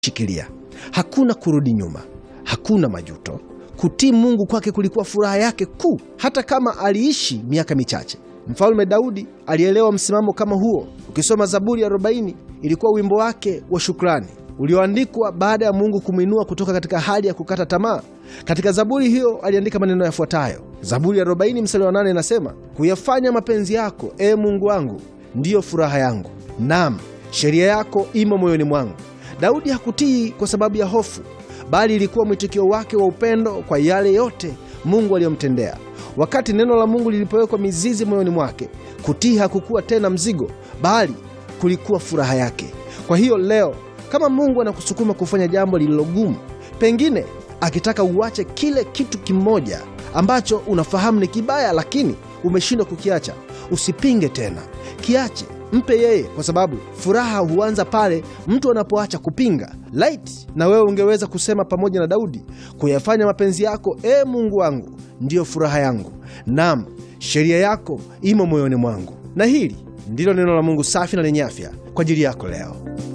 shikilia. Hakuna kurudi nyuma, hakuna majuto. Kutii Mungu kwake kulikuwa furaha yake kuu, hata kama aliishi miaka michache. Mfalme Daudi alielewa msimamo kama huo. Ukisoma Zaburi ya 40 ilikuwa wimbo wake wa shukrani ulioandikwa baada ya Mungu kumwinua kutoka katika hali ya kukata tamaa. Katika zaburi hiyo aliandika maneno yafuatayo. Zaburi ya 40 mstari wa 8 inasema, kuyafanya mapenzi yako, e Mungu wangu, ndiyo furaha yangu, nam sheria yako imo moyoni mwangu. Daudi hakutii kwa sababu ya hofu, bali ilikuwa mwitikio wake wa upendo kwa yale yote Mungu aliyomtendea. Wakati neno la Mungu lilipowekwa mizizi moyoni mwake, kutii hakukuwa tena mzigo, bali kulikuwa furaha yake. Kwa hiyo leo, kama Mungu anakusukuma kufanya jambo lililogumu, pengine akitaka uache kile kitu kimoja ambacho unafahamu ni kibaya, lakini umeshindwa kukiacha, usipinge tena, kiache, mpe yeye, kwa sababu furaha huanza pale mtu anapoacha kupinga. Laiti na wewe ungeweza kusema pamoja na Daudi, kuyafanya mapenzi yako, e Mungu wangu, ndiyo furaha yangu, nam sheria yako imo moyoni mwangu. Na hili ndilo neno la Mungu safi na lenye afya kwa ajili yako leo.